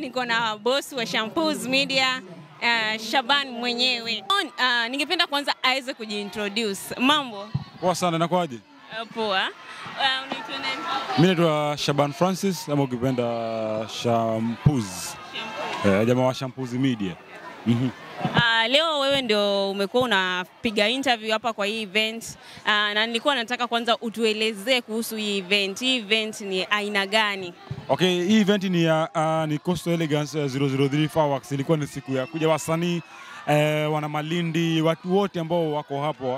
niko na boss wa Shampoos Media uh, Shaban mwenyewe. Uh, ningependa kwanza aweze kujiintroduce. Mambo Poa sana, inakuwaje? uh, poa. Uh, unaitwa nani? Mimi naitwa Shaban Francis ama ukipenda Shampoos. Eh, jamaa wa Shampoos Media. Mhm. Uh, leo wewe ndio umekuwa unapiga interview hapa kwa hii event uh, na nilikuwa nataka kwanza utuelezee kuhusu hii event. Hii event ni aina gani? Okay, hii event ni ya uh, ni Coastal Elegance uh, 003 Fireworks. Ilikuwa ni siku ya kuja wasanii eh, wana Malindi, watu wote ambao wako hapo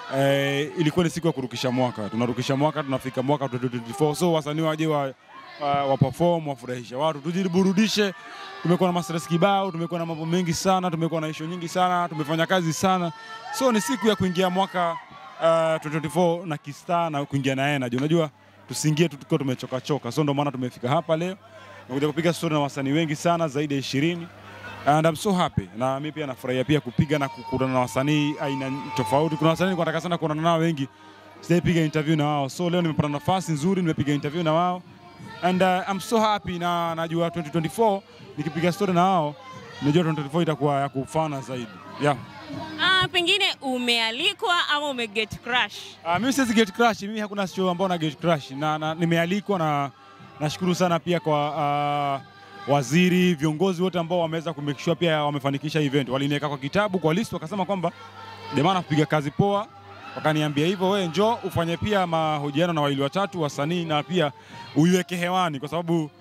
eh, ilikuwa ni siku ya kurukisha mwaka. Tunarukisha mwaka, tunafika mwaka 2024. So wasanii waje wa, wa, wa perform, wafurahishe watu, tujiburudishe. Tumekuwa na mastress kibao, tumekuwa na mambo mengi sana, tumekuwa na issue nyingi sana, tumefanya kazi sana. So ni siku ya kuingia mwaka uh, 2024 na kistaa na kuingia na energy. Unajua tusiingie tu tukiwa tumechoka choka. So ndio maana tumefika hapa leo. Tumekuja kupiga story na wasanii wengi sana zaidi ya 20. And I'm so happy. Na mimi pia nafurahia pia kupiga na kukutana na wasanii aina tofauti. Kuna wasanii nilikuwa nataka sana kuonana nao wengi. Sijaipiga interview na wao. So leo nimepata nafasi nzuri nimepiga interview na wao. And uh, I'm so happy na najua 2024 nikipiga story na wao najua 2024 itakuwa ya kufana zaidi. Yeah. Uh, pengine umealikwa ama umeget crush? Uh, mimi siwezi get crush, mimi hakuna show ambao na get crush na, na nimealikwa na nashukuru sana pia kwa uh, waziri, viongozi wote ambao wameweza kumake sure pia wamefanikisha event. Waliniweka kwa kitabu kwa list, wakasema kwamba jamaa anapiga kazi poa, wakaniambia hivyo, wewe njoo ufanye pia mahojiano na wawili watatu wasanii na pia uiweke hewani, kwa sababu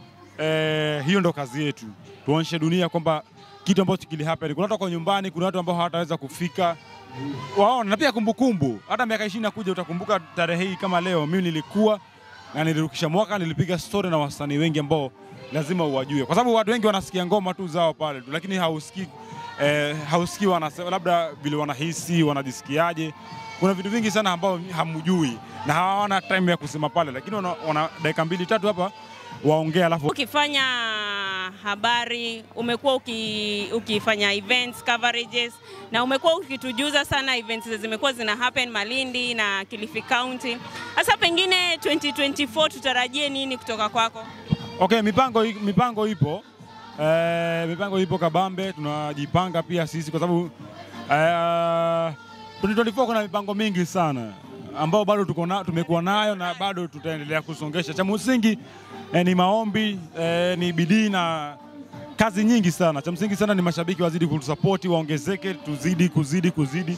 eh, hiyo ndo kazi yetu, tuonyeshe dunia kwamba kitu ambacho kili happen. Kuna watu wako nyumbani, kuna watu ambao hawataweza kufika waona na pia kumbukumbu. Hata miaka ishirini nakuja utakumbuka tarehe hii kama leo, mimi nilikuwa na nilirukisha mwaka, nilipiga story na wasanii wengi ambao lazima uwajue, kwa sababu watu wengi wanasikia ngoma tu zao pale tu, lakini hausikii eh, hausikii wanasema labda vile wanahisi wanajisikiaje. Kuna vitu vingi sana ambao hamjui na hawana time ya kusema pale, lakini wana, wana dakika mbili tatu hapa waongea, alafu Ukifanya habari, umekuwa uki, ukifanya events coverages, na umekuwa ukitujuza sana events zimekuwa zina happen Malindi na Kilifi County. Sasa pengine 2024 tutarajie nini kutoka kwako? Okay, mipango, i- mipango ipo eh, mipango ipo kabambe, tunajipanga pia sisi kwa sababu eh, 2024 kuna mipango mingi sana ambao bado tuko na, tumekuwa nayo na bado tutaendelea kusongesha. Cha msingi eh, ni maombi eh, ni bidii na kazi nyingi sana. Cha msingi sana ni mashabiki wazidi kutusapoti, waongezeke, tuzidi kuzidi kuzidi,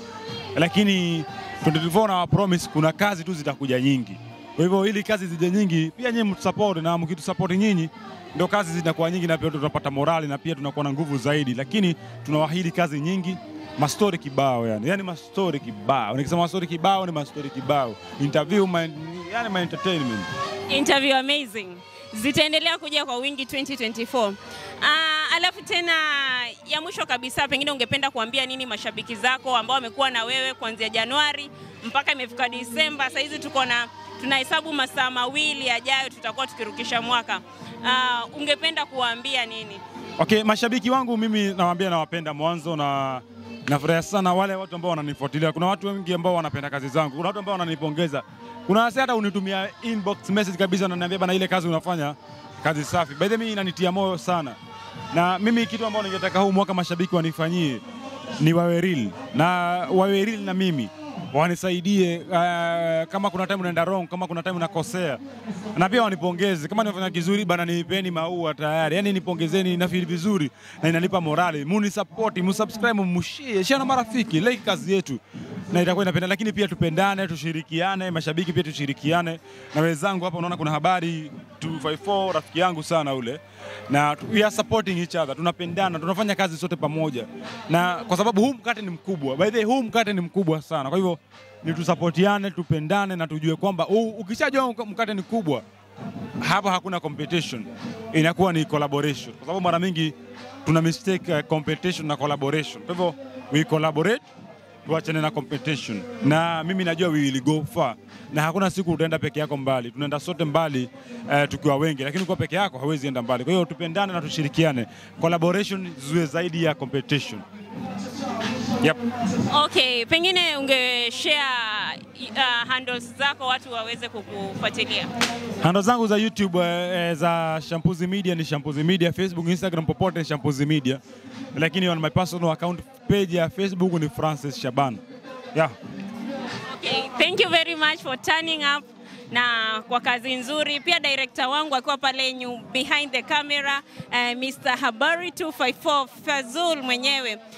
lakini 2024 na promise kuna kazi tu zitakuja nyingi. Kwa hivyo ili kazi zije nyingi, pia nyinyi mtusupport, na mkitusapoti nyinyi ndio kazi zinakuwa nyingi, na pia tunapata morali na pia tunakuwa na nguvu zaidi, lakini tunawaahidi kazi nyingi mastori kibao yani, yani mastori kibao. Nikisema mastori kibao ni mastori kibao, interview ma, yani ma entertainment. Interview amazing zitaendelea kuja kwa wingi 2024. Ah, alafu tena ya mwisho kabisa, pengine ungependa kuambia nini mashabiki zako ambao wamekuwa na wewe kuanzia Januari mpaka imefika Disemba. Sasa hizi tuko na tunahesabu masaa mawili yajayo, tutakuwa tukirukisha mwaka. Ah, ungependa kuwaambia nini? Okay, mashabiki wangu mimi nawaambia nawapenda mwanzo na nafurahi sana wale watu ambao wananifuatilia. Kuna watu wengi ambao wanapenda kazi zangu, kuna watu ambao wananipongeza, kuna wase hata unitumia inbox message kabisa, wananiambia bana, ile kazi unafanya kazi safi. By the way, mimi inanitia moyo sana, na mimi kitu ambao ningetaka huu mwaka mashabiki wanifanyie ni wawe real na wawe real na mimi wanisaidie uh, kama kuna time unaenda wrong, kama kuna time unakosea, na pia wanipongeze kama nimefanya kizuri bana, nipeni maua tayari, yani nipongezeni, na feel vizuri na inanipa morali. Muni support, mu subscribe, mushie, share na marafiki, like kazi yetu na itakuwa inapenda, lakini pia tupendane, tushirikiane, mashabiki pia tushirikiane na wenzangu hapa. Unaona kuna habari 254 rafiki yangu sana ule, na tu- we are supporting each other, tunapendana, tunafanya kazi sote pamoja, na kwa sababu huu mkate ni mkubwa, by the way, huu mkate ni mkubwa sana, kwa hivyo ni tusapotiane, tupendane na tujue kwamba huu- ukishajua mkate ni kubwa hapa hakuna competition, inakuwa ni collaboration, kwa sababu mara mingi tuna mistake uh, competition na collaboration. Kwa hivyo we collaborate, tuachane na competition, na mimi najua we will go far, na hakuna siku utaenda peke yako mbali, tunaenda sote mbali uh, tukiwa wengi, lakini kwa peke yako hawezi enda mbali. Kwa hiyo tupendane na tushirikiane, collaboration ziwe zaidi ya competition. Yep. Okay, pengine ungeshare uh, handles zako watu waweze kukufuatilia. Handle zangu za YouTube eh, za Shampuzi Media ni Shampuzi Media, Facebook, Instagram popote ni Shampuzi Media. Lakini on my personal account page ya Facebook ni Francis Shaban. Yeah. Okay, thank you very much for turning up na kwa kazi nzuri. Pia director wangu akiwa pale nyu, behind the camera uh, Mr. Habari 254 Fazul mwenyewe